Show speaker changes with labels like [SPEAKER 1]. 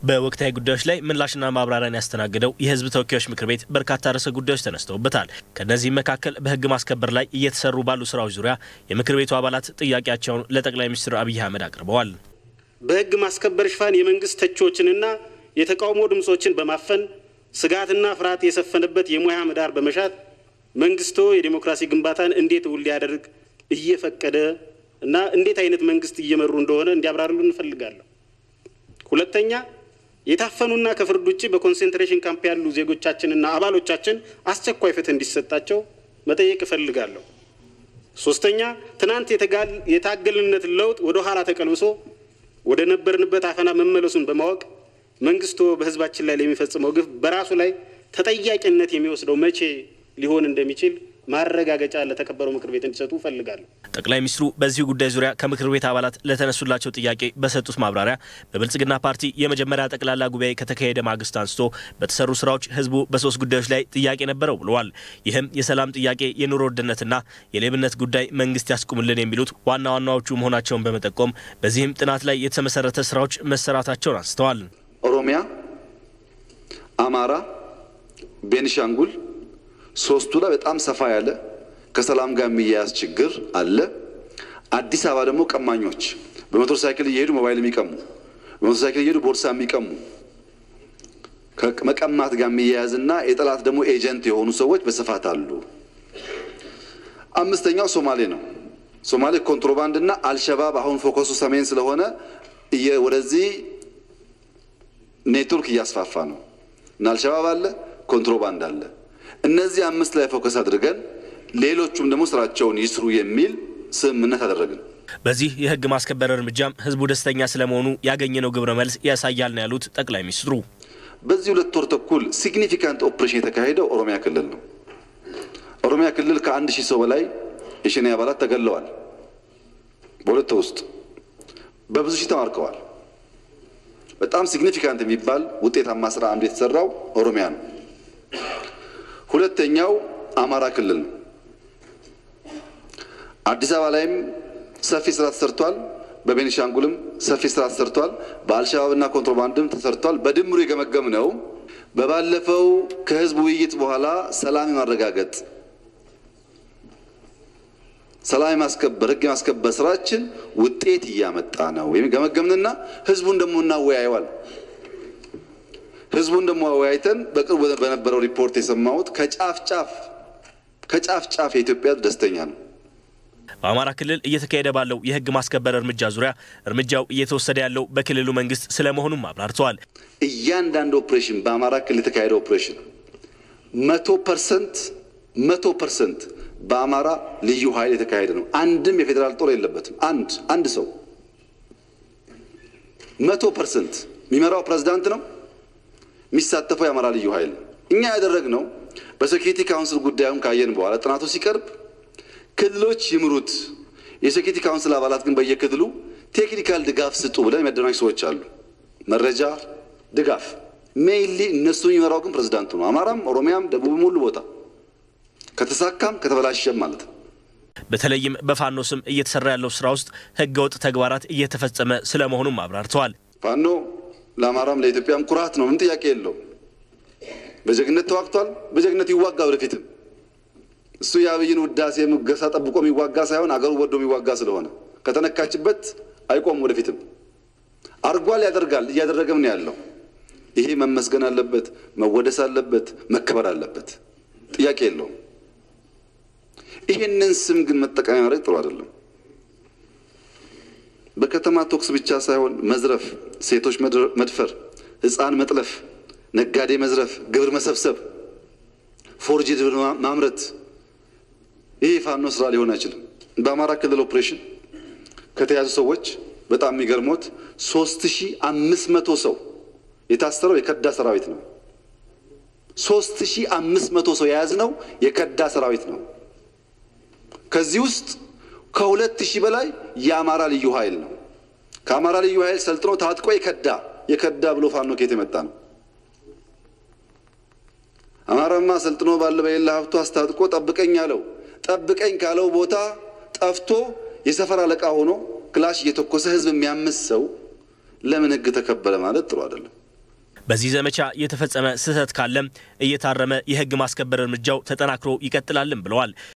[SPEAKER 1] በወቅታዊ ጉዳዮች ላይ ምላሽና ማብራሪያን ያስተናግደው የሕዝብ ተወካዮች ምክር ቤት በርካታ ርዕሰ ጉዳዮች ተነስተውበታል። ከእነዚህም መካከል በሕግ ማስከበር ላይ እየተሰሩ ባሉ ስራዎች ዙሪያ የምክር ቤቱ አባላት ጥያቄያቸውን ለጠቅላይ ሚኒስትር አብይ አህመድ አቅርበዋል።
[SPEAKER 2] በሕግ ማስከበር ሽፋን የመንግስት ተቺዎችንና የተቃውሞ ድምጾችን በማፈን ስጋትና ፍርሃት የሰፈነበት የሙያ ምህዳር በመሻት መንግስቶ የዴሞክራሲ ግንባታን እንዴት እውን ሊያደርግ እየፈቀደ እና እንዴት አይነት መንግስት እየመሩ እንደሆነ እንዲያብራሩልን እንፈልጋለሁ። ሁለተኛ የታፈኑና ከፍርድ ውጭ በኮንሴንትሬሽን ካምፕ ያሉ ዜጎቻችንና አባሎቻችን አስቸኳይ ፍትህ እንዲሰጣቸው መጠየቅ እፈልጋለሁ። ሶስተኛ ትናንት የታገልንነት ለውጥ ወደ ኋላ ተቀልብሶ ወደ ነበርንበት አፈና መመለሱን በማወቅ መንግስቶ በህዝባችን ላይ ለሚፈጽመው ግፍ በራሱ ላይ ተጠያቂነት የሚወስደው መቼ ሊሆን እንደሚችል ማረጋገጫ ለተከበረው ምክር ቤት እንዲሰጡ እፈልጋለሁ።
[SPEAKER 1] ጠቅላይ ሚኒስትሩ በዚሁ ጉዳይ ዙሪያ ከምክር ቤት አባላት ለተነሱላቸው ጥያቄ በሰጡት ማብራሪያ በብልጽግና ፓርቲ የመጀመሪያ ጠቅላላ ጉባኤ ከተካሄደ ማግስት አንስቶ በተሰሩ ስራዎች ህዝቡ በሶስት ጉዳዮች ላይ ጥያቄ ነበረው ብለዋል። ይህም የሰላም ጥያቄ፣ የኑሮ ውድነትና የሌብነት ጉዳይ መንግስት ያስቁምልን የሚሉት ዋና ዋናዎቹ መሆናቸውን በመጠቆም በዚህም ጥናት ላይ የተመሰረተ ስራዎች መሰራታቸውን አንስተዋል።
[SPEAKER 3] ኦሮሚያ፣ አማራ፣ ቤኒሻንጉል ሶስቱ ላይ በጣም ሰፋ ያለ ከሰላም ጋር የሚያያዝ ችግር አለ። አዲስ አበባ ደግሞ ቀማኞች በሞተር ሳይክል እየሄዱ ሞባይል የሚቀሙ በሞተር ሳይክል እየሄዱ ቦርሳ የሚቀሙ ከመቀማት ጋር የሚያያዝና የጠላት ደግሞ ኤጀንት የሆኑ ሰዎች በስፋት አሉ። አምስተኛው ሶማሌ ነው። ሶማሌ ኮንትሮባንድ እና አልሸባብ አሁን ፎከሱ ሰሜን ስለሆነ ወደዚህ ኔትወርክ እያስፋፋ ነው እና አልሸባብ አለ፣ ኮንትሮባንድ አለ። እነዚህ አምስት ላይ ፎከስ አድርገን ሌሎቹም ደግሞ ስራቸውን ይስሩ የሚል ስምምነት አደረግን።
[SPEAKER 1] በዚህ የህግ ማስከበር እርምጃም ህዝቡ ደስተኛ ስለመሆኑ ያገኘነው ግብረ መልስ ያሳያል ነው ያሉት ጠቅላይ ሚኒስትሩ።
[SPEAKER 3] በዚህ ሁለት ወር ተኩል ሲግኒፊካንት ኦፕሬሽን የተካሄደው ኦሮሚያ ክልል ነው። ኦሮሚያ ክልል ከአንድ ሺህ ሰው በላይ የሸኔ አባላት ተገለዋል። በሁለት ወር ውስጥ በብዙ ሺህ ተማርከዋል። በጣም ሲግኒፊካንት የሚባል ውጤታማ ስራ አንዱ የተሰራው ኦሮሚያ ነው። ሁለተኛው አማራ ክልል ነው። አዲስ አበባ ላይም ሰፊ ስራ ተሰርቷል። በቤኒሻንጉልም ሰፊ ስራ ተሰርቷል። በአልሸባብና ኮንትሮባንድም ተሰርቷል። በድምሩ የገመገም ነው። በባለፈው ከህዝብ ውይይት በኋላ ሰላም የማረጋገጥ ሰላም የማስከበር ህግ የማስከበር ስራችን ውጤት እያመጣ ነው ወይም ገመገምንና ህዝቡን ደግሞ እናወያየዋል። ህዝቡን ደግሞ አወያይተን በቅርቡ በነበረው ሪፖርት የሰማሁት ከጫፍ ጫፍ ከጫፍ ጫፍ የኢትዮጵያ ደስተኛ ነው።
[SPEAKER 1] በአማራ ክልል እየተካሄደ ባለው የህግ ማስከበር እርምጃ ዙሪያ እርምጃው እየተወሰደ ያለው በክልሉ መንግስት ስለመሆኑም አብራርተዋል።
[SPEAKER 3] እያንዳንዱ ኦፕሬሽን በአማራ ክልል የተካሄደ ኦፕሬሽን መቶ ፐርሰንት መቶ ፐርሰንት በአማራ ልዩ ኃይል የተካሄደ ነው። አንድም የፌዴራል ጦር የለበትም። አንድ አንድ ሰው መቶ ፐርሰንት የሚመራው ፕሬዝዳንት ነው። የሚሳተፈው የአማራ ልዩ ኃይል እኛ ያደረግነው በሴኪሪቲ ካውንስል ጉዳዩን ካየን በኋላ ጥናቱ ሲቀርብ ክልሎች ይምሩት፣ የሴኪሪቲ ካውንስል አባላት ግን በየክልሉ ቴክኒካል ድጋፍ ስጡ ብለን የሚያደናጅ ሰዎች አሉ። መረጃ ድጋፍ ሜይንሊ እነሱ የሚመራው ግን ፕሬዝዳንቱ ነው። አማራም፣ ኦሮሚያም፣ ደቡብም ሁሉ ቦታ ከተሳካም ከተበላሸም ማለት ነው።
[SPEAKER 1] በተለይም በፋኖ ስም እየተሰራ ያለው ስራ ውስጥ ህገወጥ ተግባራት እየተፈጸመ ስለመሆኑም አብራርተዋል።
[SPEAKER 3] ፋኖ ለአማራም ለኢትዮጵያም ኩራት ነው። ምን ጥያቄ የለውም። በጀግነት ተዋግቷል። በጀግነት ይዋጋ ወደፊትም። እሱ የአብይን ውዳሴ ሙገሳ ጠብቆ የሚዋጋ ሳይሆን አገሩ ወዶ የሚዋጋ ስለሆነ ከተነካችበት አይቆም። ወደፊትም አርጓል፣ ያደርጋል፣ እያደረገም ነው ያለው። ይሄ መመስገን አለበት፣ መወደስ አለበት፣ መከበር አለበት። ጥያቄ የለውም። ይሄንን ስም ግን መጠቀሚያ ማድረግ ጥሩ አይደለም። በከተማ ቶክስ ብቻ ሳይሆን መዝረፍ፣ ሴቶች መድፈር፣ ህፃን መጥለፍ፣ ነጋዴ መዝረፍ፣ ግብር መሰብሰብ፣ ፎርጅድ ብር ማምረት ይህ የፋኖ ስራ ሊሆን አይችልም። በአማራ ክልል ኦፕሬሽን ከተያዙ ሰዎች በጣም የሚገርሞት ሶስት ሺህ አምስት መቶ ሰው የታሰረው የከዳ ሰራዊት ነው። ሶስት ሺህ አምስት መቶ ሰው የያዝነው የከዳ ሰራዊት ነው። ከዚህ ውስጥ ከሁለት ሺህ በላይ የአማራ ልዩ ኃይል ነው። ከአማራ ልዩ ኃይል ሰልጥኖ ታጥቆ የከዳ የከዳ ብሎ ፋኖ ኬት የመጣ ነው። አማራማ ሰልጥኖ ባለ በሌላ ሀብቱ አስታጥቆ ጠብቀኝ አለው። ጠብቀኝ ካለው ቦታ ጠፍቶ የሰፈር አለቃ ሆኖ ክላሽ እየተኮሰ ህዝብ የሚያምስ ሰው ለምን ህግ ተከበረ ማለት ጥሩ አይደለም።
[SPEAKER 1] በዚህ ዘመቻ የተፈጸመ ስህተት ካለም እየታረመ የህግ ማስከበር እርምጃው ተጠናክሮ ይቀጥላልን ብለዋል።